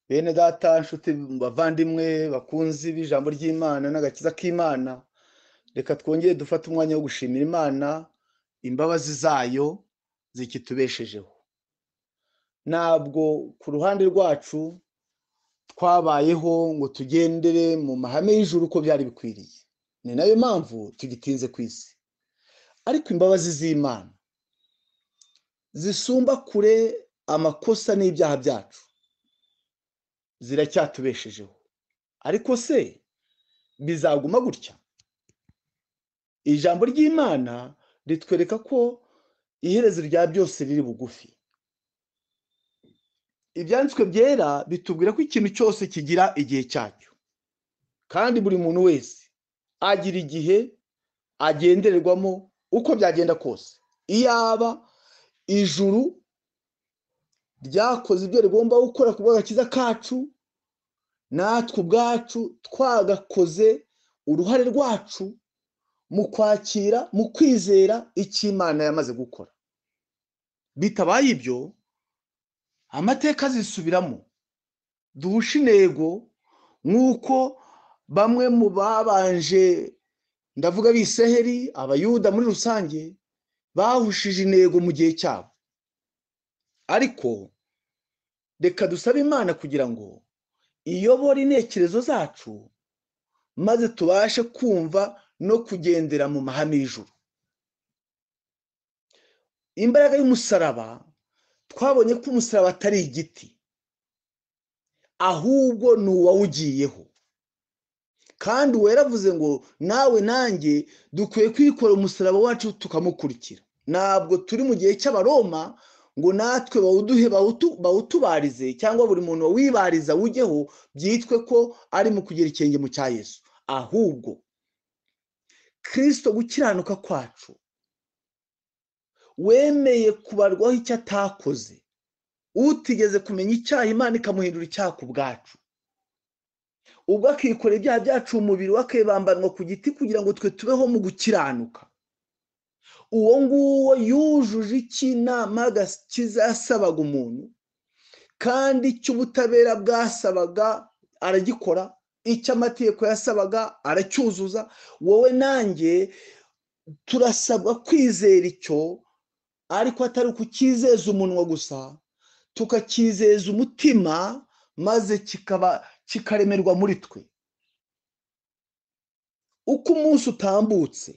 bene data nshuti bavandimwe bakunzi b'ijambo ry'imana n'agakiza k'imana reka twongere dufate umwanya wo gushimira imana imbabazi zayo zikitubeshejeho ntabwo ku ruhande rwacu twabayeho ngo tugendere mu mahame y'ijuru uko byari bikwiriye ni nayo mpamvu tugitinze ku isi ariko imbabazi z'imana zisumba kure amakosa n'ibyaha byacu ziracyatubeshejeho ariko se bizaguma gutya ijambo ry'imana ritwereka ko iherezo rya byose riri bugufi ibyanditswe byera bitubwira ko ikintu cyose kigira igihe cyacyo kandi buri muntu wese agira igihe agendererwamo uko byagenda kose iyaba ijuru ryakoze ibyo rigomba gukora ku bw'agakiza kacu natwe ubwacu twagakoze uruhare rwacu mu kwakira mu kwizera icyo imana yamaze gukora bitabaye ibyo amateka azisubiramo duhushe intego nk'uko bamwe mu babanje ndavuga biseheri abayuda muri rusange bahushije intego mu gihe cyabo ariko reka dusabe imana kugira ngo iyobore intekerezo zacu maze tubashe kumva no kugendera mu mahame y'ijuru imbaraga y'umusaraba twabonye ko umusaraba atari igiti ahubwo ni uwawugiyeho kandi weravuze ngo nawe nanjye dukwiye kwikora umusaraba wacu tukamukurikira ntabwo turi mu gihe cy'abaroma ngo natwe bawuduhe bawutubarize cyangwa buri muntu wawibariza ujyeho byitwe ko ari mu kugira ikirenge mu cya Yesu ahubwo kirisito gukiranuka kwacu wemeye kubarwaho icyo atakoze utigeze kumenya icyaha imana ikamuhindura icyaha ku bwacu ubwo akikorera ibyaha byacu umubiri we akibambanwa ku giti kugira ngo twe tubeho mu gukiranuka uwo nguwo yujuje iki nama kizasabaga umuntu kandi icy'ubutabera bwasabaga aragikora icy'amategeko yasabaga aracyuzuza wowe nanjye turasabwa kwizera icyo ariko atari ukukizeza umunwa gusa tukakizeza umutima maze kikaba kikaremerwa muri twe uko umunsi utambutse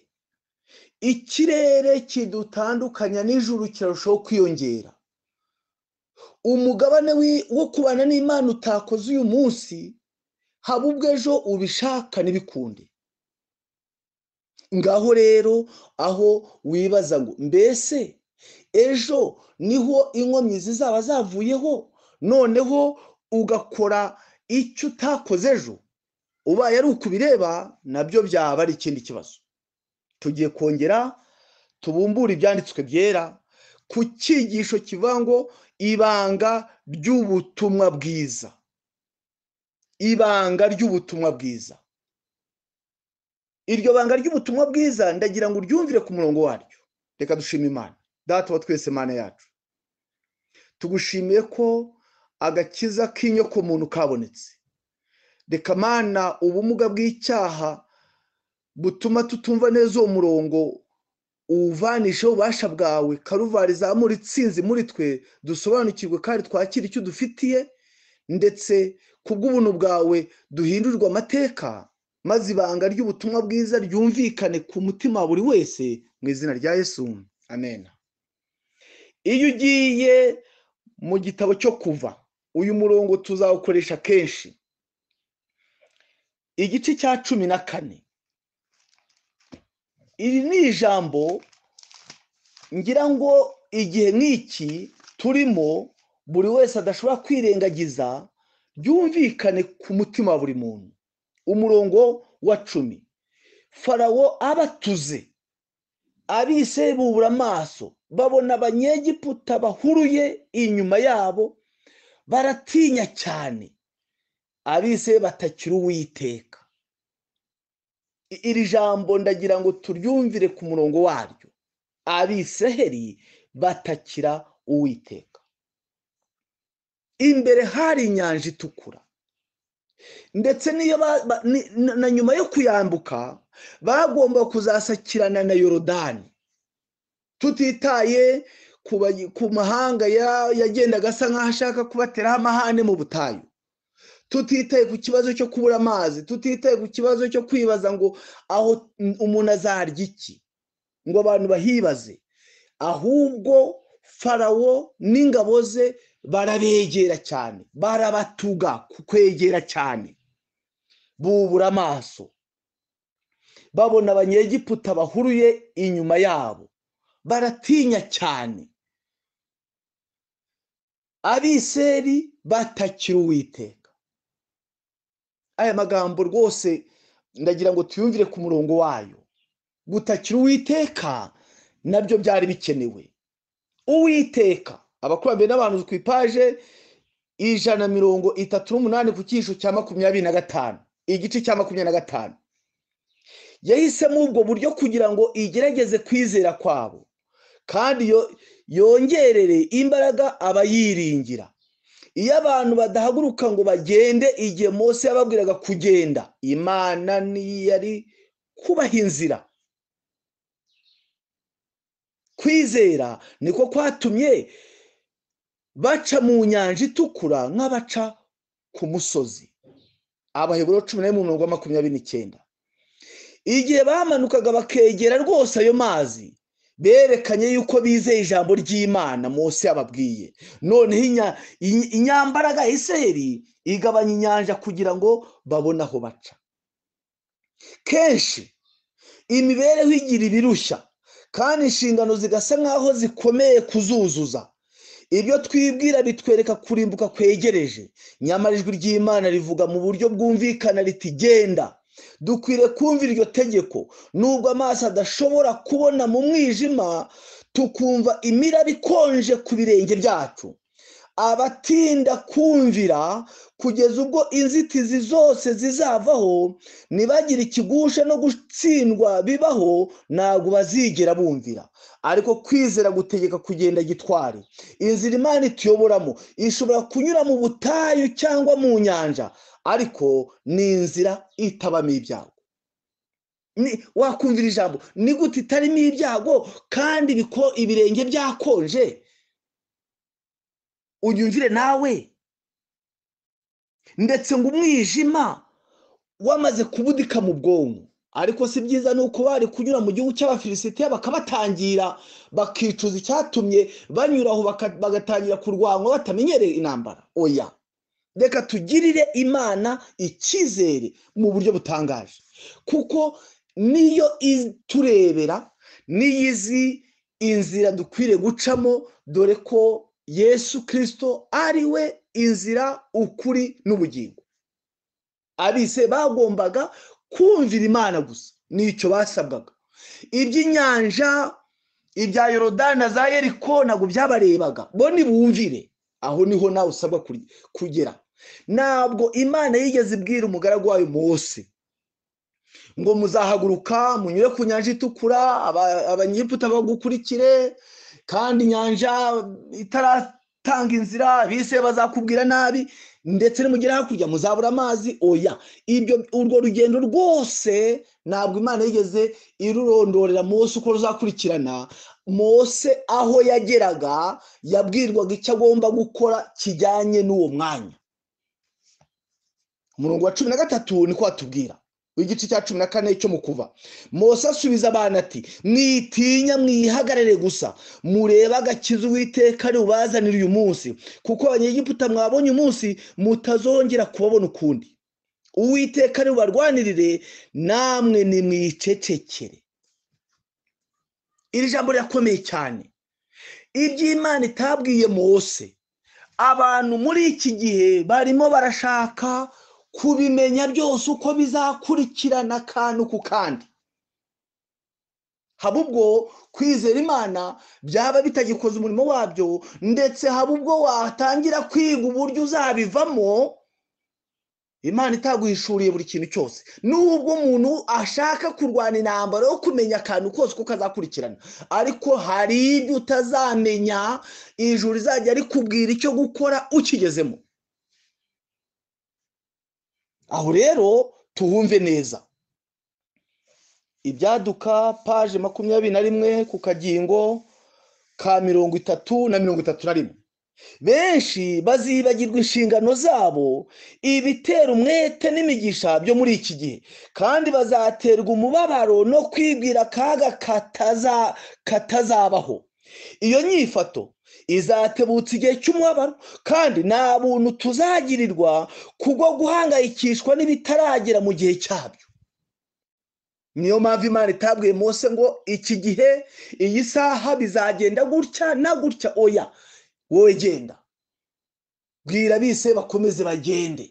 ikirere kidutandukanya n'ijuru kirarushaho kwiyongera umugabane wo kubana n'imana utakoze uyu munsi haba ubwo ejo ubishaka ntibikunde ngaho rero aho wibaza ngo mbese ejo niho inkomyi zizaba zavuyeho noneho ugakora icyo utakoze ejo ubaye ari uko ubireba nabyo byaba ari ikindi kibazo tugiye kongera tubumbure ibyanditswe byera ku cyigisho kivuga ngo ibanga ry'ubutumwa bwiza ibanga ry'ubutumwa bwiza iryo banga ry'ubutumwa bwiza ndagira ngo uryumvire ku murongo waryo reka dushime imana data wa twese imana yacu tugushimiye ko agakiza k'inyokomuntu kabonetse reka mana ubumuga bw'icyaha butuma tutumva neza uwo murongo uwuvanisheho ububasha bwawe karuvari zamura itsinzi muri twe dusobanukirwe kandi twakira icyo dufitiye ndetse kubw'ubuntu bwawe duhindurirwe amateka maze ibanga ry'ubutumwa bwiza ryumvikane ku mutima wa buri wese mu izina rya Yesu amen iyo ugiye mu gitabo cyo kuva uyu murongo tuzawukoresha kenshi igice cya cumi na kane iri ni ijambo ngira ngo igihe nk'iki turimo buri wese adashobora kwirengagiza byumvikane ku mutima wa buri muntu umurongo wa cumi farawo abatuze abise bubura amaso babona abanyegiputa bahuruye inyuma yabo baratinya cyane abise batakira uwiteka iri jambo ndagira ngo turyumvire ku murongo waryo abiseheri batakira uwiteka imbere hari inyanja itukura ndetse n'iyo ba- ba- ni- na- na nyuma yo kuyambuka bagomba kuzasakirana na yorodani tutitaye ku bayi- ku mahanga ya- yagendaga asa nk'aho ashaka kubateraho amahane mu butayu tutitaye ku kibazo cyo kubura amazi tutitaye ku kibazo cyo kwibaza ngo aho umuntu azarya iki ngo abantu bahibaze ahubwo farawo n'ingabo ze barabegera cyane barabatuga ku kwegera cyane bubura amaso babona abanyegiputa bahuruye inyuma yabo baratinya cyane abiseri batakira uwiteka aya magambo rwose ndagira ngo tuyumvire ku murongo wayo gutakira uwiteka nabyo byari bikenewe uwiteka abakurambere n'abantu ku ipaje ijana na mirongo itatu n'umunani ku cyiciro cya makumyabiri na gatanu igice cya makumyabiri na gatanu yahisemo ubwo buryo kugira ngo igerageze kwizera kwabo kandi yo- yongerere imbaraga abayiringira iyo abantu badahaguruka ngo bagende igihe Mose yababwiraga kugenda imana ntiyari kubaha inzira kwizera niko kwatumye baca mu nyanja itukura nk'abaca ku musozi abaheburo cumi n'imwe mirongo makumyabiri n'icyenda igihe bamanukaga bakegera rwose ayo mazi berekanye yuko bizeye ijambo ry'imana munsi yababwiye noneho inya- i- inyambaraga ya iseri igabanya inyanja kugira ngo babone aho baca kenshi imibereho igira ibirushya kandi inshingano zigasa nk'aho zikomeye kuzuzuza ibyo twibwira bitwereka kurimbuka kwegereje nyamara ijwi ry'imana rivuga mu buryo bwumvikana riti genda dukwiriye kumva iryo tegeko nubwo amaso adashobora kubona mu mwijima tukumva imiraba ikonje ku birenge byacu abatinda kumvira kugeza ubwo inzitizi zose zizavaho ntibagire ikigusha no gutsindwa bibaho ntabwo bazigera bumvira ariko kwizera gutegeka kugenda gitwari inzira imana ituyoboramo ishobora kunyura mu butayu cyangwa mu nyanja ariko ni inzira itabamo ibyago Ni- wakumvira ijambo ni gute itarimo ibyago kandi biko- ibirenge byakonje unyumvire nawe ndetse ngo umwijima wamaze kubudika mu bwonko ariko si byiza ni uko bari kunyura mu gihugu cy'abafilisitiya bakabatangira bakicuza icyatumye banyura aho baka- bagatangira kurwanwa batamenyereye intambara oya reka tugirire imana icyizere mu buryo butangaje kuko niyo iturebera niyo izi inzira dukwiriye gucamo dore ko yesu kirisito ari we inzira ukuri n'ubugingo abise bagombaga kumvira imana gusa nicyo basabwaga iby'inyanja ibya yorodana za yeriko ntabwo byabarebaga bo nibumvire aho niho nawe usabwa kuri- kugera ntabwo imana yigeze ibwira umugaragu wayo Mose ngo muzahaguruka munyure ku nyanja itukura aba- abanyegiputa bagukurikire kandi inyanja itaratanga inzira bise bazakubwira nabi ndetse nimugera hakurya muzabura amazi oya ibyo urwo rugendo rwose ntabwo imana yigeze irurondorera mose uko ruzakurikirana mose aho yageraga yabwirwaga icyo agomba gukora kijyanye n'uwo mwanya umurongo wa cumi na gatatu niko watubwira w'igice cya cumi na kane cyo mu kuva mose asubiza abana ati mwitinya mwihagarare gusa murebe agakiza uwiteka ari bubazanire uyu munsi kuko abanyegiputa mwabonye umunsi mutazongera kubabona ukundi uwiteka ari bubarwanirire namwe nimwicecekere iri jambo rirakomeye cyane iby'imana itabwiye mose abantu muri iki gihe barimo barashaka kubimenya byose uko bizakurikirana akantu ku kandi haba ubwo kwizera imana byaba bitagikoze umurimo wabyo ndetse haba ubwo watangira kwiga uburyo uzabivamo imana itaguhishuriye buri kintu cyose nubwo umuntu ashaka kurwana intambara yo kumenya akantu kose kuko azakurikirana ariko hari ibyo utazamenya ijuru rizajya rikubwira icyo gukora ukigezemo aho rero tuhumve neza ibyaduka paje makumyabiri na rimwe ku kagingo ka mirongo itatu na mirongo itatu na rimwe benshi bazibagirwa inshingano zabo ibitera umwete n'imigisha byo muri iki gihe kandi bazaterwa umubabaro no kwibwira akaga kataza katazabaho iyo nyifato izatebutsa igihe cy'umubabaro kandi nta buntu tuzagirirwa kubwo guhangayikishwa n'ibitaragera mu gihe cyabyo niyo mpamvu imana itabwiye Mose ngo iki gihe iyi saha bizagenda gutya na gutya oya wowe genda bwira bise bakomeze bagende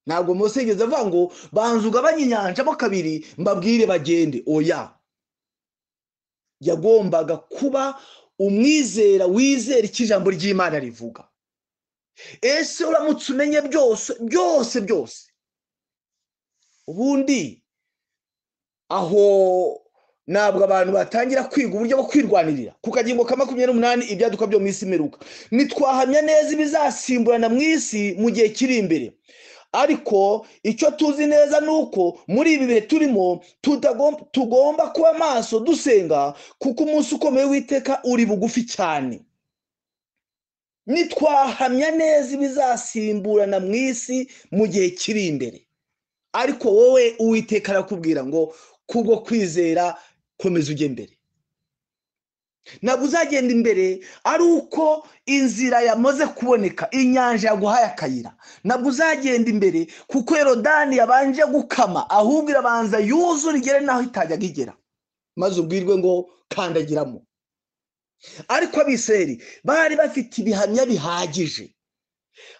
ntabwo munsi yigeze avuga ngo banza ugabanye inyanjamo kabiri mbabwire bagende oya yagombaga kuba umwizera wizera icyo ijambo ry'imana rivuga ese uramutse umenye byose byose byose ubundi aho ntabwo abantu batangira kwiga uburyo bwo kwirwanirira ku kagingo ka makumyabiri n'umunani ibyaduka byo mu isi imeruka ntitwahamya neza ibizasimburana mu isi mu gihe kiri imbere ariko icyo tuzi neza ni uko muri ibi bihe turimo tugomba kuba maso dusenga kuko umunsi ukomeye w'iteka uri bugufi cyane nitwahamya neza ibizasimburana mu isi mu gihe kiri imbere ariko wowe uwiteka arakubwira ngo kubwo kwizera komeza ujya imbere ntabwo uzagenda imbere ari uko inzira yamaze kuboneka inyanja yaguhaye akayira ntabwo uzagenda imbere kuko erodani yabanje gukama ahubwo irabanza yuzura igere n'aho itajyaga igera maze ubwirwe ngo kandagiramo ariko abiseri bari bafite ibihamya bihagije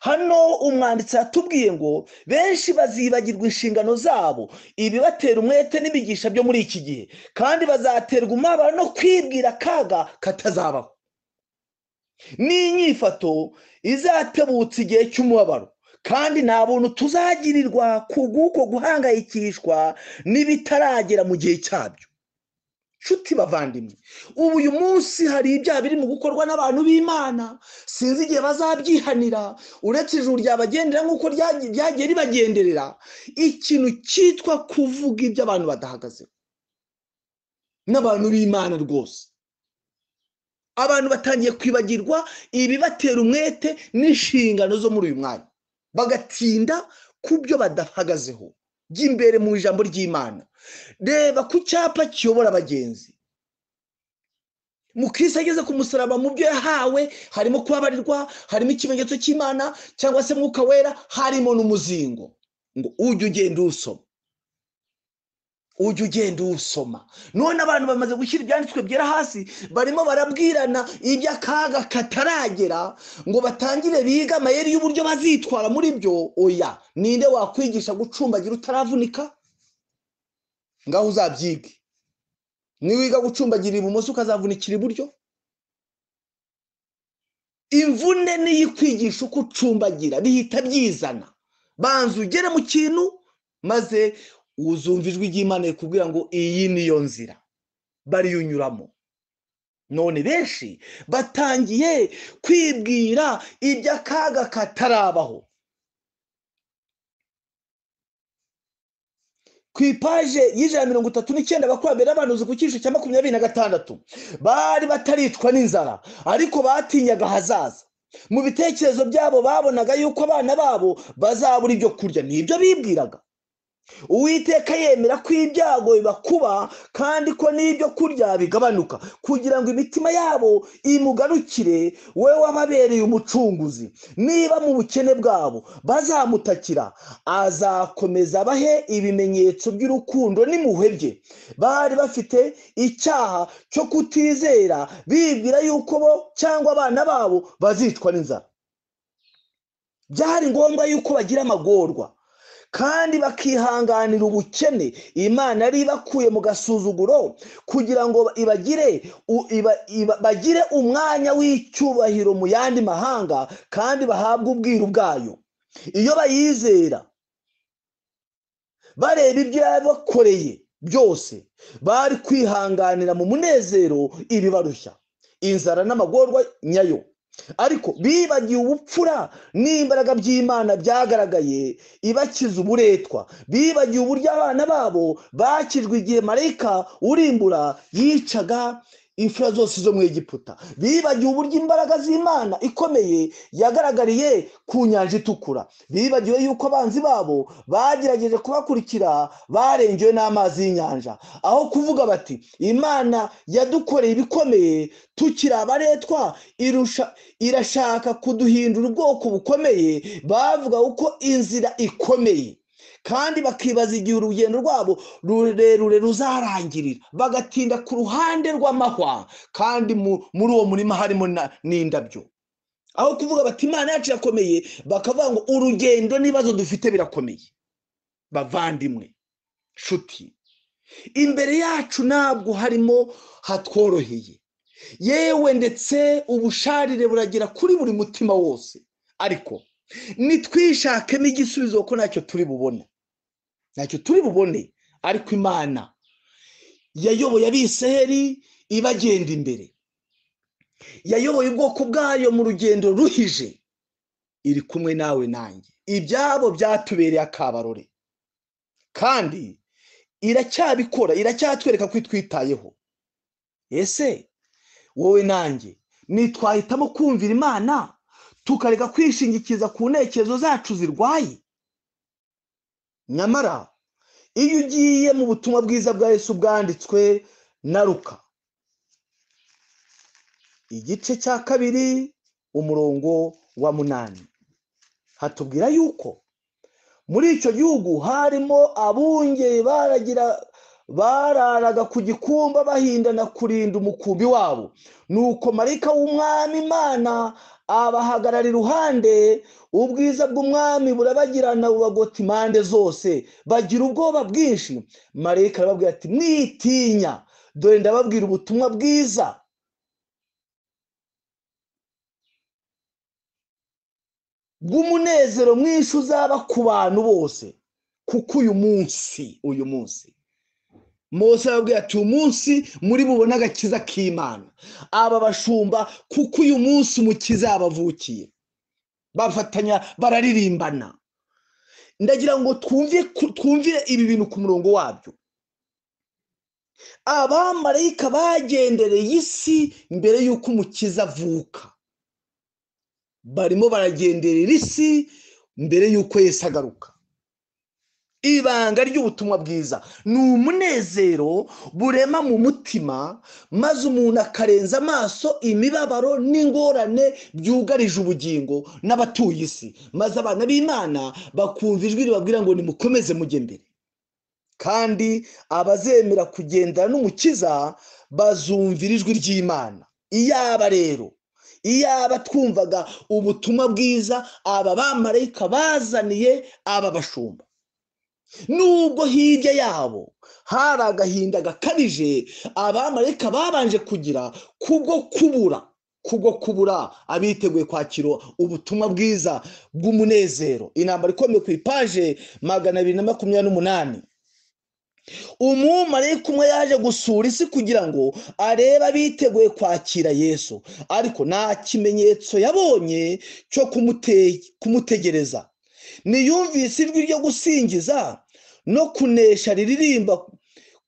hano umwanditsi yatubwiye ngo benshi bazibagirwa inshingano zabo ibibatera umwete n'ibigisha byo muri iki gihe kandi bazaterwa umubabaro no kwibwira akaga katazabaho n'inyifato izatebutsa igihe cy'umubabaro kandi nta buntu tuzagirirwa ku bw'uko guhangayikishwa n'ibitaragera mu gihe cyabyo nshuti bavandimwe ubu uyu munsi hari ibyaha biri mu gukorwa n'abantu b'imana sinzi igihe bazabyihanira uretse ijuru ryabagendera nk'uko ryagiye ribagenderera ikintu cyitwa kuvuga ibyo abantu badahagazeho n'abantu b'imana rwose abantu batangiye kwibagirwa ibibatera umwete n'inshingano zo muri uyu mwanya bagatinda ku byo badahagazeho by'imbere mu ijambo ry'imana reba ku cyapa kiyobora abagenzi mukirisi ageze ku musaraba mu byo yahawe harimo kubabarirwa harimo ikimenyetso cy'imana cyangwa se mwuka wera harimo n'umuzingo ngo ujye ugenda uwusoma ujye ugenda uwusoma none abantu bamaze gushyira ibyanditswe byera hasi barimo barabwirana iby'akaga kataragera ngo batangire biga amayeri y'uburyo bazitwara muri byo oya ninde wakwigisha gucumbagira utaravunika ngaho uzabyige niwiga gucumbagira ibumoso ukazavunikira iburyo imvune niyo ikwigisha uko ucumbagira bihita byizana banza ugere mu kintu maze uzumva ijwi ry'imana rikubwira ngo iyi niyo nzira bariyunyuramo none benshi batangiye kwibwira iby'akaga katarabaho ku ipaje y'ijana na mirongo itatu n'icyenda abakurambere n'abahanuzi ku cyiciro cya makumyabiri na gatandatu bari bataricwa n'inzara ariko batinyaga ahazaza mu bitekerezo byabo babonaga yuko abana babo bazabura ibyo kurya nibyo bibwiraga uwiteka yemera ko ibyago bibakuba kandi ko n'ibyo kurya bigabanuka kugira ngo imitima yabo imugarukire we wababereye umucunguzi niba mu bukene bwabo bazamutakira azakomeza abahe ibimenyetso by'urukundo n'impuhwe bye bari bafite icyaha cyo kutizera bibwira yuko bo cyangwa abana babo bazicwa n'inzara byari ngombwa yuko bagira amagorwa kandi bakihanganira ubukene imana yari ibakuye mu gasuzuguro kugira ngo ibagire bagire umwanya w'icyubahiro mu yandi mahanga kandi bahabwe ubwiru bwayo iyo bayizera bareba ibyo yabakoreye byose bari kwihanganira mu munezero ibibarushya inzara n'amagorwa nyayo ariko bibagiwe ubupfura n'imbaraga by'imana byagaragaye ibakiza uburetwa bibagiwe uburyo abana babo bakijwe igihe marayika urimbura yicaga imfura zose zo mu Egiputa bibagiwe uburyo imbaraga z'imana ikomeye yagaragariye ku nyanja itukura bibagiwe yuko abanzi babo bagerageje kubakurikira barengewe n'amazi y'inyanja aho kuvuga bati imana yadukoreye ibikomeye tukiri abaretwa irusha irashaka kuduhindura ubwoko bukomeye bavuga uko inzira ikomeye kandi bakibaza igihe urugendo rwabo rurerure ruzarangirira bagatinda ku ruhande rw'amahwa kandi muri uwo murima harimo n'indabyo aho kuvuga bati imana yacu irakomeye bakavuga ngo urugendo n'ibibazo dufite birakomeye bavandimwe nshuti imbere yacu ntabwo harimo hatworoheye yewe ndetse ubusharire buragera kuri buri mutima wose ariko nitwishakemo igisubizo kuko ntacyo turi bubone ntacyo turi bubone ariko imana yayoboye abisaheri ibagenda imbere yayoboye ubwoko bwayo mu rugendo ruhije iri kumwe nawe nanjye ibyabo byatubereye akabarore kandi iracyabikora iracyatwereka ko itwitayeho ese wowe nanjye nitwahitamo kumvira imana tukareka kwishingikiza ku ntekerezo zacu zirwaye nyamara iyo ugiye mu butumwa bwiza bwa Yesu bwanditswe na ruka igice cya kabiri umurongo wa munani hatubwira yuko muri icyo gihugu harimo abungeri baragira bararaga ku gikumba bahindana kurinda umukumbi wabo nuko marayika w'umwami imana abahagarara iruhande ubwiza bw'umwami burabagirana bubagota impande zose bagira ubwoba bwinshi marayika arababwira ati mwitinya dore ndababwira ubutumwa bwiza bw'umunezero mwinshi uzaba ku bantu bose kuko uyu munsi uyu munsi Mose arababwira ati uyu munsi muri bubone agakiza k'imana aba bashumba kuko uyu munsi umukiza yabavukiye bafatanya bararirimbana ndagira ngo twumvire ibi bintu ku murongo wabyo abamarayika bagendereye isi mbere y'uko umukiza avuka barimo baragenderera isi mbere y'uko Yesu agaruka ibanga ry'ubutumwa bwiza ni umunezero burema mu mutima maze umuntu akarenza amaso imibabaro n'ingorane byugarije ubugingo n'abatuye isi maze abana b'imana bakumva ijwi ribabwira ngo nimukomeze mujye mbere kandi abazemera kugendana n'umukiza bazumvira ijwi ry'imana iyaba rero iyaba twumvaga ubutumwa bwiza aba bamarayika bazaniye aba bashumba nubwo hirya yabo hari agahinda gakabije abamarayika babanje kugira kubwo kubura kubwo kubura abiteguye kwakira ubutumwa bwiza bw'umunezero intambara ikomeye ku ipaje magana abiri na makumyabiri n'umunani umumarayika umwe yaje gusura isi kugira ngo arebe abiteguye kwakira yesu ariko nta kimenyetso yabonye cyo kumutegereza niyumvise ijwi ryo gusingiza no kunesha riririmba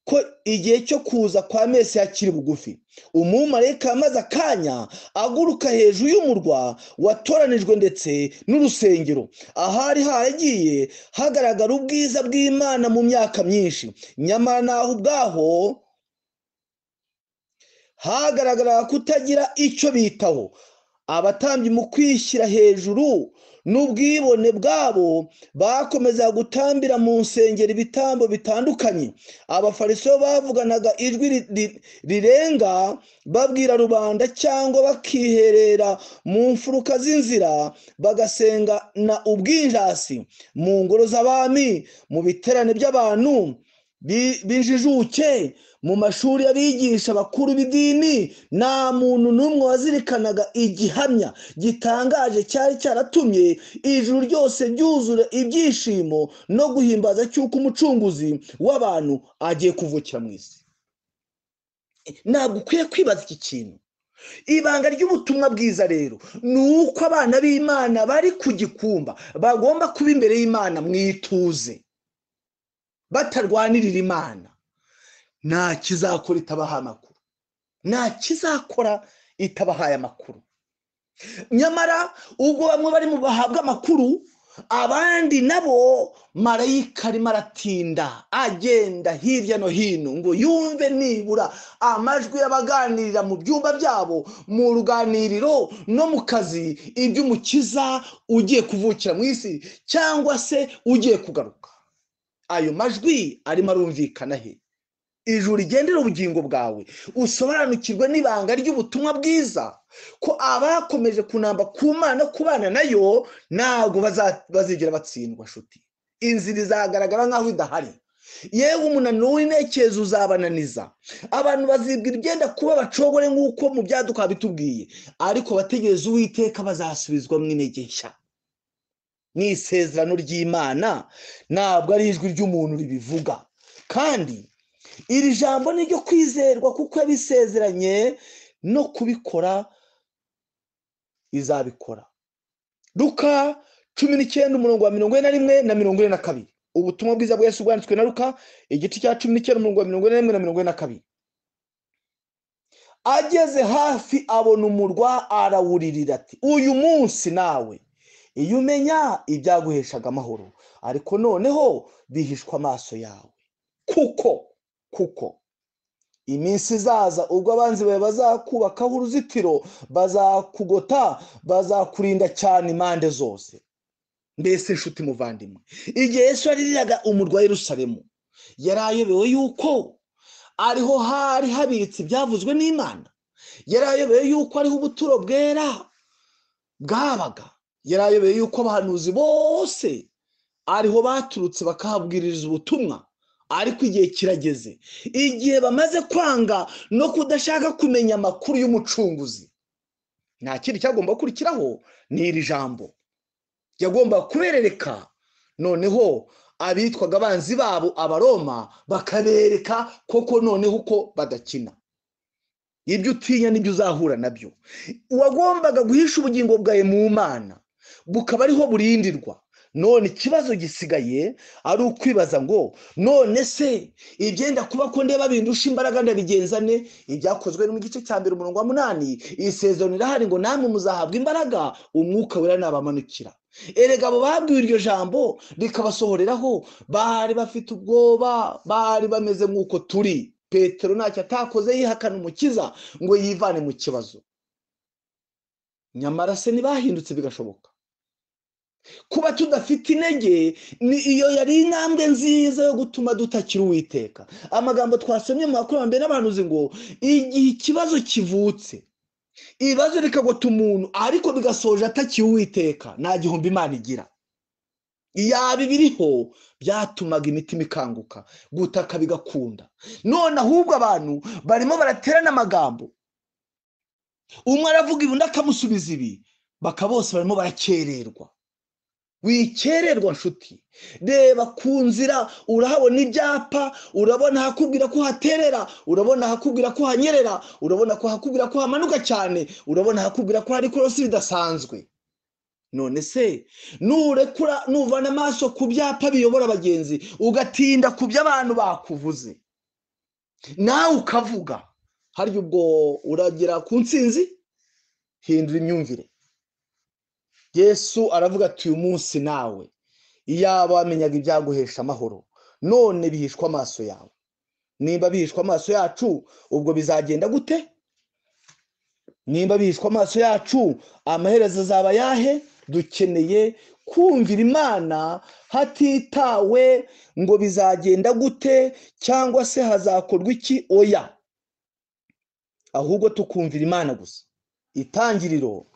ko igihe cyo kuza kwa mesi hakiri bugufi umumarayika amaze akanya aguruka hejuru y'umurwa watoranijwe ndetse n'urusengero ahari haragiye hagaragara ubwiza bw'imana mu myaka myinshi nyamara naho ubwaho hagaragara kutagira icyo bitaho abatambyi mu kwishyira hejuru n'ubwibone bwabo bakomeza gutambira mu nsengero ibitambo bitandukanye abafariso bavuganaga ijwi rirenga babwira rubanda cyangwa bakiherera mu mfuruka z'inzira bagasenga na ubwinjasi mu ngoro z'abami mu biterane by'abantu bi- bijijuke mu mashuri y'abigisha bakuru b'idini nta muntu n'umwe wazirikanaga igihamya gitangaje cyari cyaratumye ijuru ryose ryuzura ibyishimo no guhimbaza cy'uko umucunguzi w'abantu agiye kuvukira mu isi ntabwo ukwiye kwibaza iki kintu ibanga ry'ubutumwa bwiza rero ni uko abana b'imana bari ku gikumba bagomba kuba imbere y'imana mu ituze batarwanirira imana nta kizakora itabaha amakuru nta kizakora itabahaye amakuru nyamara ubwo bamwe barimo bahabwa amakuru abandi nabo marayika arimo aratinda agenda hirya no hino ngo yumve nibura amajwi y'abaganirira mu byumba byabo mu ruganiriro no mu kazi iby'umukiza ugiye kuvukira mu isi cyangwa se ugiye kugaruka ayo majwi arimo arumvikana he ijuru rigendera ubugingo bwawe usobanukirwe n'ibanga ry'ubutumwa bwiza ko abakomeje kunamba ku mana kubana nayo ntabwo baza- bazigera batsindwa nshuti inzira izagaragara nk'aho idahari yewe umunaniro w'intekerezo uzabananiza abantu bazibwira ibyenda kuba bacogore nk'uko mu byaduka bitubwiye ariko bategereza uwiteka bazasubizwa mu intege nshya ni isezerano ry'imana ntabwo ari ijwi ry'umuntu ribivuga kandi iri jambo ni iryo kwizerwa kuko yabisezeranye no kubikora izabikora ruka cumi n'icyenda umurongo wa mirongo ine na rimwe na mirongo ine na kabiri ubutumwa bwiza bwa Yesu bwanditswe na ruka igice cya cumi n'icyenda umurongo wa mirongo ine na rimwe na mirongo ine na kabiri ageze hafi abona umurwa arawuririra ati uyu munsi nawe iyo umenya ibyaguheshaga amahoro ariko noneho bihishwa amaso yawe kuko kuko iminsi izaza ubwo abanzi bawe bazakubakaho uruzitiro bazakugota bazakurinda cyane impande zose mbese nshuti muvandimwe igihe yesu yaririraga umurwa wa Yerusalemu yari ayobewe yuko ariho hari habitse ibyavuzwe n'imana yari ayobewe yuko ariho ubuturo bwera bwabaga yari ayobewe yuko abahanuzi bose ariho baturutse bakahabwiriza ubutumwa ariko igihe kirageze igihe bamaze kwanga no kudashaka kumenya amakuru y'umucunguzi nta kindi cyagomba gukurikiraho ni iri jambo yagomba kuberereka noneho abitwaga abanzi babo abaroma bakabereka koko noneho uko badakina ibyo utinya nibyo uzahura nabyo uwagombaga guhisha ubugingo bwawe mu mana bukaba ariho burindirwa none ikibazo gisigaye ari ukwibaza ngo none se ibyenda kuba ko ndeba bindusha imbaraga ndabigenzane ibyakozwe mu gice cya mbere umurongo wa munani iyi sezoni irahari ngo namwe muzahabwa imbaraga umwuka wera nabamanukira erega abo babwiwe iryo jambo rikabasohoreraho bari bafite ubwoba bari bameze nk'uko turi petero ntacyo atakoze yihakana umukiza ngo yivane mu kibazo nyamara se ntibahindutse bigashoboka kuba tudafite intege ni iyo yari intambwe nziza yo gutuma dutakira uwiteka amagambo twasomye mu bakurambere n'abahanuzi ngo igihe ikibazo kivutse ibibazo bikagota umuntu ariko bigasoje atakiye uwiteka nta gihombo imana igira yaba ibiriho byatumaga imitima ikanguka gutaka bigakunda none ahubwo abantu barimo baraterana amagambo umwe aravuga ibi undi akamusubiza ibi baka bose barimo barakererwa wikererwa nshuti reba ku nzira urahabona ibyapa urabona ahakubwira ko haterera urabona ahakubwira ko hanyerera urabona ko ahakubwira ko hamanuka cyane urabona ahakubwira ko hari ikorosi ridasanzwe none se nurekura nuvana amaso ku byapa biyobora abagenzi ugatinda ku byo abantu bakuvuze nawe ukavuga harya ubwo uragera ku ntsinzi hindura imyumvire yesu aravuga ati uyu munsi nawe iyaba wamenyaga ibyaguhesha amahoro none bihishwa amaso yawe nimba bihishwa amaso yacu ubwo bizagenda gute nimba bihishwa amaso yacu amaherezo azaba ayahe dukeneye kumvira imana hatitawe ngo bizagenda gute cyangwa se hazakorwa iki oya ahubwo tukumvira imana gusa itangiriro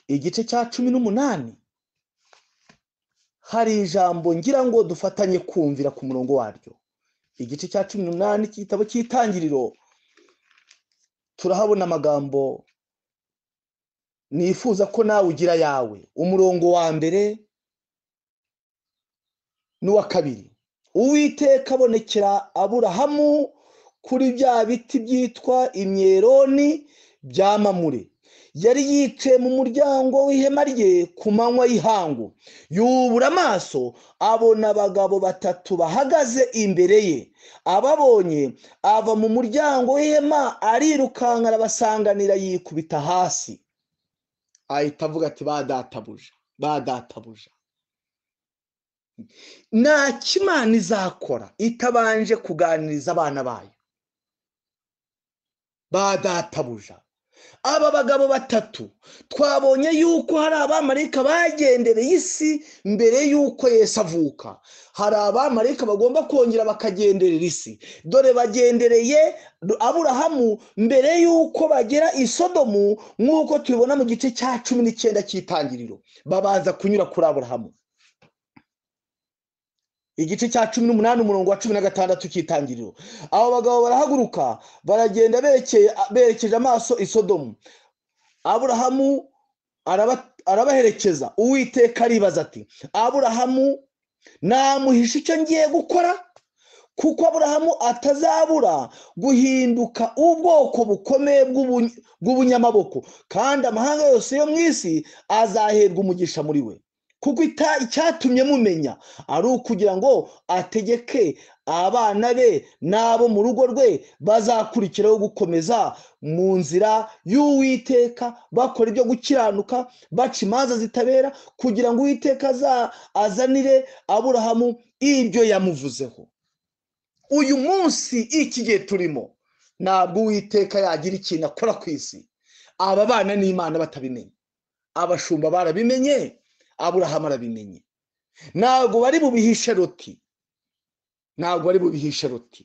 igice cya cumi n'umunani hari ijambo ngira ngo dufatanye kumvira ku murongo waryo igice cya cumi n'umunani cy'igitabo cy'itangiriro turahabona amagambo nifuza ko nawe ugira yawe umurongo wa mbere n'uwa kabiri uwiteka abonekera aburahamu kuri bya biti byitwa imyeroni bya mamure yari yicaye mu muryango w'ihema rye ku manywa y'ihangu yubura amaso abona abagabo batatu bahagaze imbere ye ababonye ava mu muryango w'ihema arirukanka arabasanganira yikubita hasi ahita avuga ati badatabuja badatabuja nta kimana izakora itabanje kuganiriza abana bayo badatabuja aba bagabo batatu twabonye yuko hari abamarika bagendereye isi mbere y'uko Yesu avuka hari abamarika bagomba kongera bakagenderera isi dore bagendereye aburahamu mbere y'uko bagera i sodomu nk'uko tubibona mu gice cya cumi n'icyenda cy'itangiriro babanza kunyura kuri aburahamu igice cya cumi n'umunani umurongo wa cumi na gatandatu cy'itangiriro abo bagabo barahaguruka baragenda berekeye- berekeje amaso i sodomu aburahamu araba- arabaherekeza uwiteka aribaza ati aburahamu namuhisha icyo ngiye gukora kuko aburahamu atazabura guhinduka ubwoko bukomeye bw'ubuny- bw'ubunyamaboko kandi amahanga yose yo mu isi azaherwa umugisha muri we kuko ita- icyatumye mumenya ari ukugira ngo ategeke abana be n'abo mu rugo rwe bazakurikiraho gukomeza mu nzira y'uwiteka bakora ibyo gukiranuka baca imanza zitabera kugira ngo uwiteka aza- azanire aburahamu ibyo yamuvuzeho uyu munsi iki gihe turimo ntabwo uwiteka yagira ikintu akora ku isi aba bana n'imana batabimenye abashumba barabimenye aburahamu arabimenye ntabwo bari bubihishe Loti ntabwo bari bubihishe Loti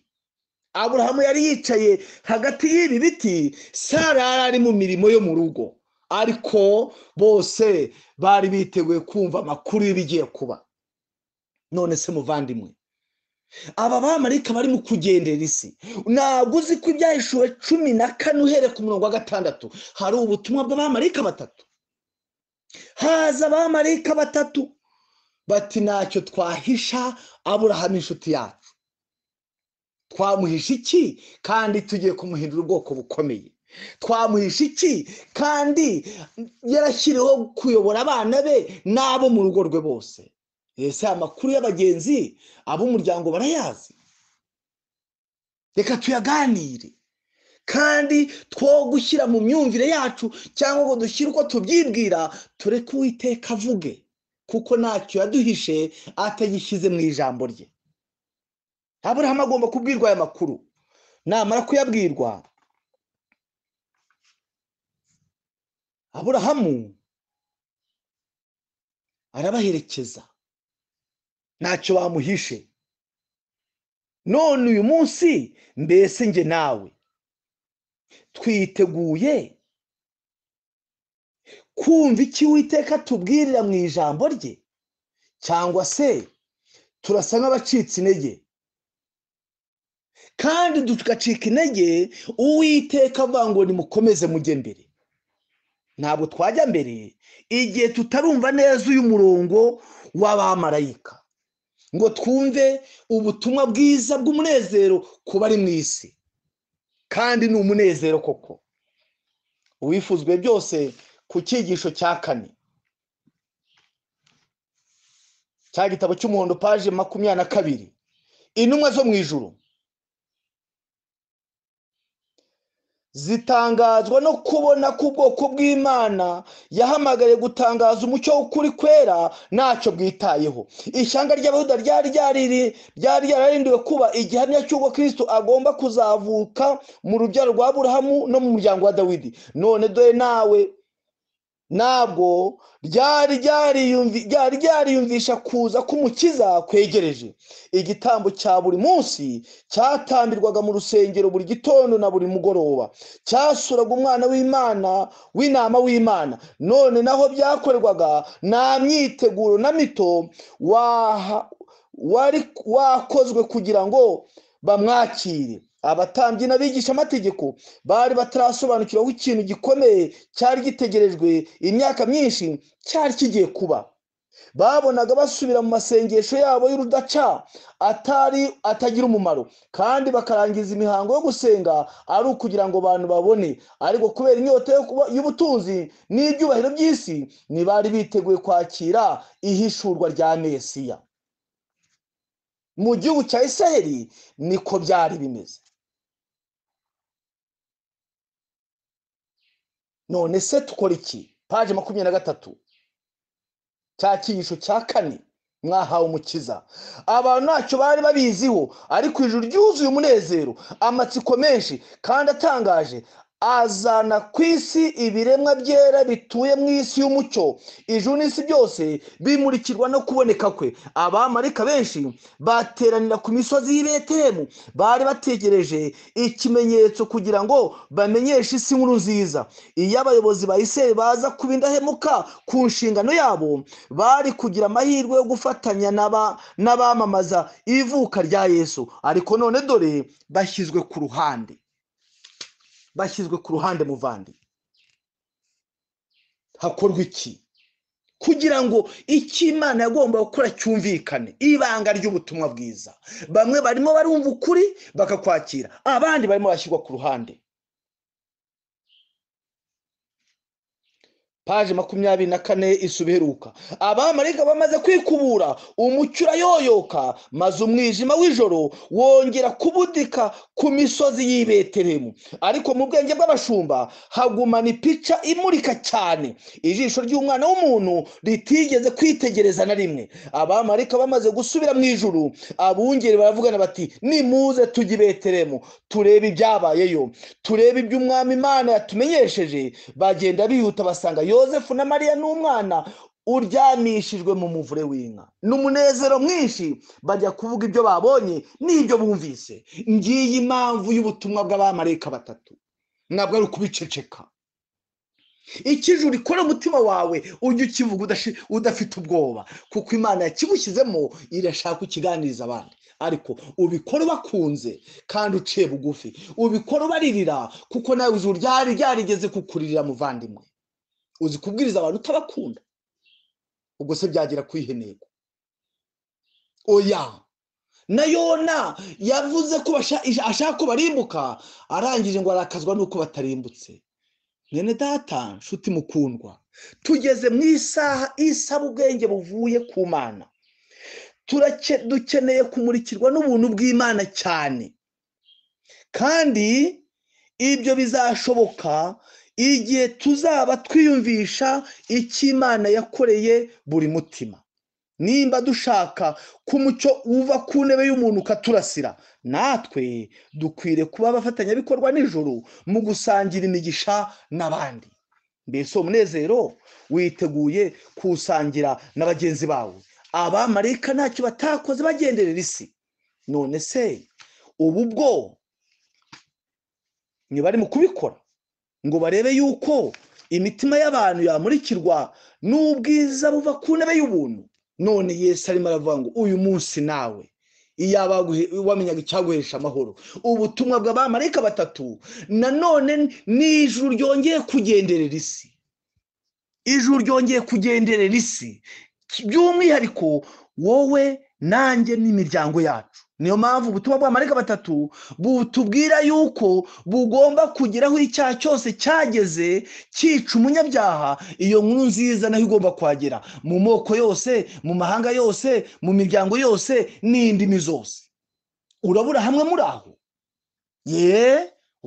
aburahamu yari yicaye hagati y'ibi biti sara yari ari mu mirimo yo mu rugo ariko bose bari biteguye kumva amakuru y'ibigiye kuba none se muvandimwe aba bamarika barimo kugendera isi ntabwo uzi ko ibyahishuwe cumi na kane uhereye ku murongo wa gatandatu hari ubutumwa bw'abamarika batatu haza abamarika batatu bati ntacyo twahisha aburahamu inshuti yacu twamuhisha iki kandi tugiye kumuhindura ubwoko bukomeye twamuhisha iki kandi yarashyiriweho kuyobora abana be n'abo mu rugo rwe bose ese aya makuru y'abagenzi ab'umuryango barayazi reka tuyaganire kandi two gushyira mu myumvire yacu cyangwa ngo dushyire uko tubyibwira tureke uwiteka avuge kuko ntacyo yaduhishe atagishyize mu ijambo rye aburahamu agomba kubwirwa aya makuru namara kuyabwirwa aburahamu arabaherekeza ntacyo bamuhishe none uyu munsi mbese njye nawe twiteguye kumva iki witeka tubwirira mu ijambo rye cyangwa se turasa nk'abacitse intege kandi tugacika intege uwiteka avuga ngo nimukomeze mujye mbere ntabwo twajya mbere igihe tutarumva neza uyu murongo w'abamarayika ngo twumve ubutumwa bwiza bw'umunezero kuba ari mu isi kandi ni umunezero koko uwifuzwe byose ku cyigisho cya kane cya gitabo cy'umuhondo paje makumyabiri na kabiri intumwa zo mu ijuru zitangazwa no kubona ko ubwoko bw'imana yahamagariye gutangaza umucyo w'ukuri kwera ntacyo bwitayeho ishyanga ry'abahuda ryari ryariri- ryari ryararindiwe kuba igihamya cy'uko kristo agomba kuzavuka mu rubyaro rwa burahamu no mu muryango wa dawidi none dore nawe ntabwo ryari ryariyumvi- ryari ryariyumvisha kuza k'umukiza kwegereje igitambo cya buri munsi cyatambirwaga mu rusengero buri gitondo na buri mugoroba cyasuraga umwana w'imana w'inama w'imana none naho byakorerwaga nta myiteguro na mito waha- wari wakozwe kugira ngo bamwakire abatambyi n'abigisha amategeko bari batarasobanukiraho ikintu gikomeye cyari gitegerejwe imyaka myinshi cyari kigiye kuba babonaga basubira mu masengesho yabo y'urudaca atari atagira umumaro kandi bakarangiza imihango yo gusenga ari ukugira ngo abantu babone ariko kubera inyota yo kuba- y'ubutunzi n'ibyubahiro by'isi ntibari biteguye kwakira ihishurwa rya mesiya mu gihugu cya isirayeli niko byari bimeze none se tukora iki paje makumyabiri na gatatu cya cyigisho cya kane mwahawe umukiza abantu ntacyo bari babiziho ariko ijuru ryuzuye umunezero amatsiko menshi kandi atangaje azana ku isi ibiremwa byera bituye mu isi y'umucyo ijuru n'isi byose bimurikirwa no kuboneka kwe abamarika benshi bateranira ku misozi y'i Betelehemu bari bategereje ikimenyetso kugira ngo bamenyeshe isi nkuru nziza iyo abayobozi ba isirayeli baza kuba indahemuka ku nshingano yabo bari kugira amahirwe yo gufatanya n'aba- n'abamamaza ivuka rya yesu ariko none dore bashyizwe ku ruhande bashyizwe ku ruhande muvandi hakorwa iki kugira ngo icyo imana yagomba gukora cyumvikane ibanga ry'ubutumwa bwiza bamwe barimo barumva ukuri bakakwakira abandi barimo bashyirwa ku ruhande paje makumyabiri na kane isuba iheruka abamarayika bamaze kwikubura umucyo urayoyoka maze umwijima w'ijoro wongera kubudika ku misozi y'i Betelehemu ariko mu bwenge bw'abashumba hagumana ipica imurika cyane ijisho ry'umwana w'umuntu ritigeze kwitegereza na rimwe abamarayika bamaze gusubira mu ijuru abungeri baravugana bati nimuze tujye i Betelehemu turebe ibyabayeyo turebe ibyo umwami imana yatumenyesheje bagenda bihuta basanga yosefu na mariya n'umwana uryamishijwe mu muvure w'inka n'umunezero mwinshi bajya kuvuga ibyo babonye n'ibyo bumvise ngiyi impamvu y'ubutumwa bw'abamarayika batatu ntabwo ari ukubiceceka ikijuru rikora umutima wawe ujye ukivuga udashi- udafite ubwoba kuko imana yakigushyizemo irashaka ukiganiriza abandi ariko ubikora ubakunze kandi uciye bugufi ubikora ubaririra kuko nawe uzi ryari ryarigeze kukuririra muvandimwe uzi kubwiriza abantu utabakunda ubwo se byagera kwihe ntego oya na yona yavuze ko basha- ashaka ko barimbuka arangije ngo arakazwa n'uko batarimbutse mwene data nshuti mukundwa tugeze mu isaha isaba ubwenge buvuye ku mana Turake- dukeneye kumurikirwa n'ubuntu bw'imana cyane kandi ibyo bizashoboka igihe tuzaba twiyumvisha icyo imana yakoreye buri mutima nimba dushaka ko umucyo uva ku ntebe y'umuntu ukaturasira natwe dukwiriye kuba abafatanyabikorwa nijoro mu gusangira imigisha n'abandi mbese uwo munezero witeguye kuwusangira na bagenzi bawe abamarayika ntacyo batakoze bagenderera isi none se ubu bwo ntibari mu kubikora ngo barebe yuko imitima y'abantu yamurikirwa n'ubwiza buva ku ntebe y'ubuntu none yesu arimo aravuga ngo uyu munsi nawe iyaba waguhe- wamenyaga icyaguhesha amahoro ubutumwa bw'abamarayika batatu nanone n'ijuru ryongeye kugenderera isi ijuru ryongeye kugenderera isi by'umwihariko wowe nanjye n'imiryango yacu niyo mpamvu ubutumwa bw'abamarayika batatu butubwira yuko bugomba kugeraho icyaha cyose cyageze cyica umunyabyaha iyo nkuru nziza nayo igomba kuhagera mu moko yose mu mahanga yose mu miryango yose n'indimi zose urabura hamwe muri aho ye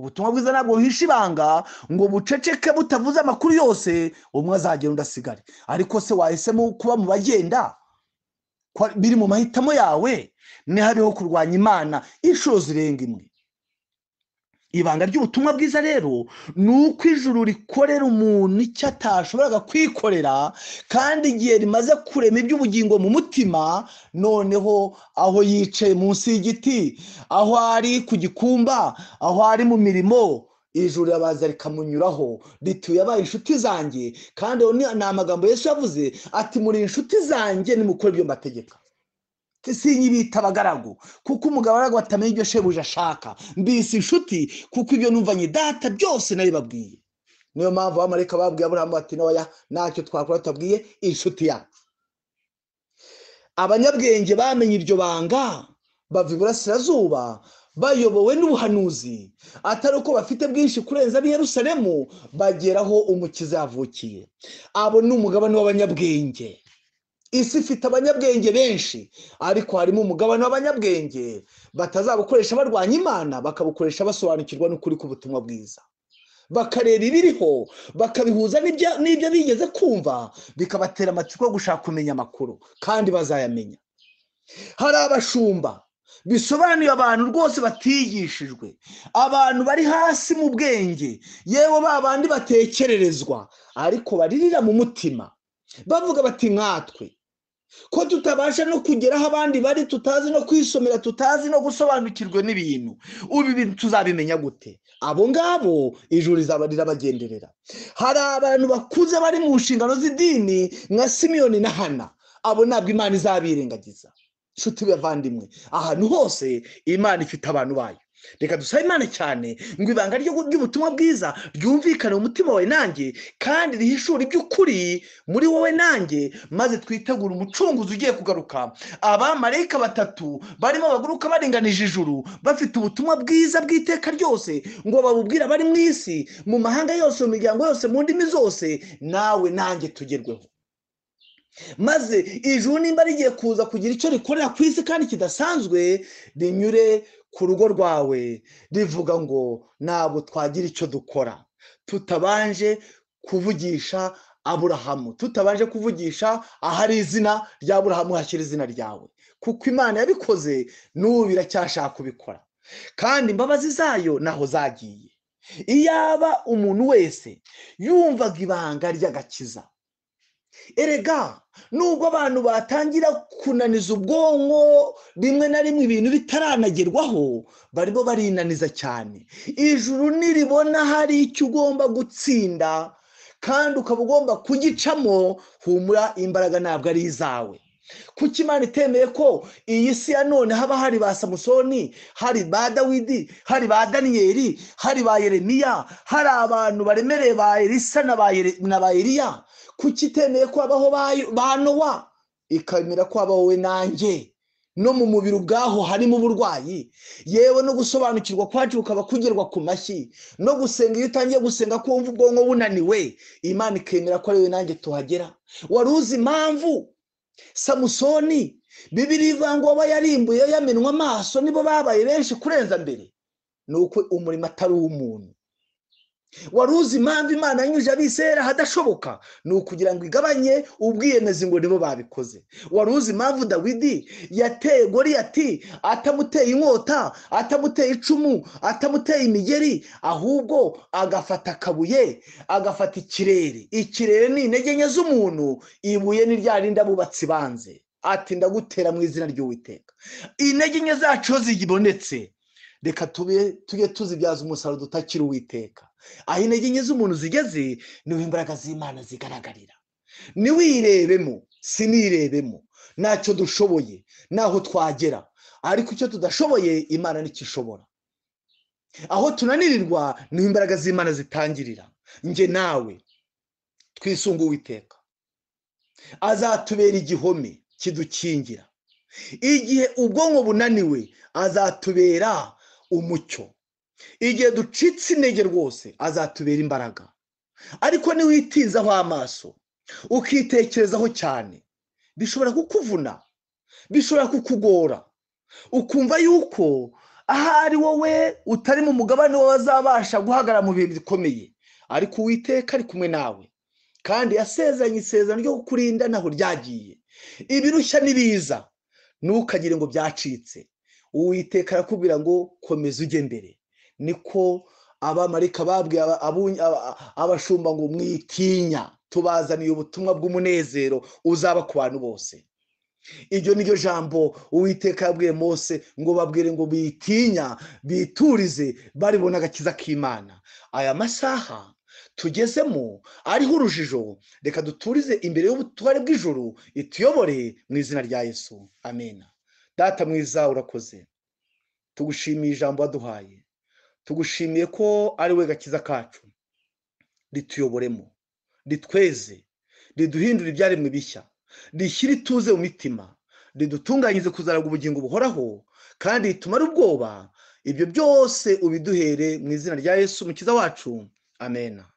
ubutumwa bwiza ntabwo buhisha ibanga ngo buceceke butavuze amakuru yose umwe azagenda undi asigare ariko se wahisemo kuba mu bagenda Kwa- biri mu mahitamo yawe ntihariho kurwanya imana inshuro zirenga imwe ibanga ry'ubutumwa bwiza rero ni uko ijuru rikorera umuntu icyo atashoboraga kwikorera kandi igihe rimaze kurema iby'ubugingo mu mutima noneho aho yicaye munsi y'igiti aho ari ku gikumba aho ari mu mirimo ijuru rirabaza rikamunyuraho rituye abaye inshuti zanjye kandi ayo ni ni amagambo Yesu yavuze ati muri inshuti zanjye nimukora ibyo mbategeka sinyibita abagaragu kuko umugabo batamenya ibyo shebuja ashaka mbese inshuti kuko ibyo numvanye data byose nabibabwiye niyo mpamvu abamarika babwiye aburahamu bati ntoya ntacyo twakora tutabwiye inshuti yacu abanyabwenge bamenye iryo banga bava iburasirazuba bayobowe n'ubuhanuzi atari uko bafite bwinshi kurenza ab'i Yerusalemu bageraho umukiza yavukiye abo ni umugabane w'abanyabwenge isi ifite abanyabwenge benshi ariko harimo umugabane w'abanyabwenge batazabukoresha barwanya imana bakabukoresha basobanukirwa n'ukuri k'ubutumwa bwiza bakareba ibiriho bakabihuza n'ibyo n'ibyo bigeze kumva bikabatera amatsiko yo gushaka kumenya amakuru kandi bazayamenya hari abashumba bisobanuye abantu rwose batiyigishijwe abantu bari hasi mu bwenge yewe ba bandi batekererezwa ariko baririra mu mutima bavuga bati nkatwe ko tutabasha no kugera aho abandi bari tutazi no kwisomera tutazi no gusobanukirwa n'ibintu ubu ibintu tuzabimenya gute abo ngabo ijuru rizaba rirabagenderera hari abantu bakuze bari mu nshingano z'idini nka simiyoni na hana abo ntabwo imana izabirengagiza inshuti bavandimwe ahantu hose imana ifite abantu bayo reka dusabe imana cyane ngo ibanga ry'ubutumwa bwiza ryumvikane mu mutima wawe nanjye kandi rihishure iby'ukuri muri wowe nanjye maze twitegure umucunguzi ugiye kugaruka abamarayika batatu barimo baguruka baringanije ijuru bafite ubutumwa bwiza bw'iteka ryose ngo babubwire abari mu isi mu mahanga yose mu miryango yose mu ndimi zose nawe nanjye tugerweho maze ijuru nimba rigiye kuza kugira icyo rikorera ku isi kandi kidasanzwe rinyure ku rugo rwawe rivuga ngo ntabwo twagira icyo dukora tutabanje kuvugisha aburahamu tutabanje kuvugisha ahari izina rya aburahamu hashyira izina ryawe kuko imana yabikoze n'ubu biracyashaka kubikora kandi imbabazi zayo naho zagiye iyaba umuntu wese yumvaga ibanga ry'agakiza erega nubwo abantu batangira kunaniza ubwonko rimwe na rimwe ibintu bitaranagerwaho barimo barinaniza cyane ijuru niribona hari icyo ugomba gutsinda kandi ukaba ugomba kugicamo humura imbaraga ntabwo ari izawe kuko imana itemeye ko iyi si ya none haba hari ba samusoni hari ba dawidi hari ba daniyeli hari ba yeremiya hari abantu baremereye ba elisa na ba eliya kuki itemeye ko habaho ba nowa ikemera ko habaho we nanjye no mu mubiri ubwaho harimo uburwayi yewe no gusobanukirwa kwacu kukaba kugerwa ku mashyi no gusenga iyo utangiye gusenga ko wumva ubwonko bunaniwe imana ikemera ko ari we nanjye tuhagera wari uzi impamvu samusoni bibiri ivuga ngo aba yarimbuye yamenwa amaso nibo babaye benshi kurenza mbere ni uko umurimo atari uw'umuntu wari uzi impamvu imana yanyuje abisera ahadashoboka ni ukugira ngo igabanye ubwiyemezi ngo nibo babikoze wari uzi impamvu dawidi yateye goriyati atamuteye inkota atamuteye icumu atamuteye imigeri ahubwo agafata akabuye agafata ikirere ikirere ni intege nke z'umuntu ibuye ni rya rindi abubatsi banze ati ndagutera mu izina ry'uwiteka intege nke zacu iyo zibonetse reka tujye tuzibyaza umusaruro dutakira uwiteka aho intege nke z'umuntu zigeze niho imbaraga z'imana zigaragarira ntiwirebemo sinirebemo ntacyo dushoboye n'aho twagera ariko icyo tudashoboye imana ntikishobora aho tunanirirwa niho imbaraga z'imana zitangirira nge nawe twisunga uwiteka azatubera igihome kidukingira igihe ubwonko bunaniwe azatubera umucyo igihe ducitse intege rwose azatubera imbaraga ariko niwitizaho amaso ukitekerezaho cyane bishobora kukuvuna bishobora kukugora ukumva yuko ahari wowe utari mu mugabane wawe azabasha guhagarara mu bihe bikomeye ariko uwiteka ari kumwe nawe kandi yasezeranye isezerano ryo kukurinda ntaho ryagiye ibirushya n'ibiza ntukagire ngo byacitse uwiteka arakubwira ngo komeza ujye mbere niko abamarika babwiye abashumba ngo mwitinya tubazaniye ubutumwa bw'umunezero uzaba ku bantu bose iryo ni ryo jambo uwiteka yabwiye mose ngo babwire ngo bitinya biturize baribona agakiza k'imana aya masaha tugezemo ariho urujijo reka duturize imbere y'ubutware bw'ijoro ituyobore mu izina rya yesu amena data mwiza urakoze tugushimiye ijambo waduhaye tugushimiye ko ari we gakiza kacu rituyoboremo ritweze riduhindure ibyaremwe bishya rishyire ituze mu mitima ridutunganyirize kuzaragwa ubugingo buhoraho kandi ritumare ubwoba ibyo byose ubiduhere mu izina rya yesu mukiza wacu amena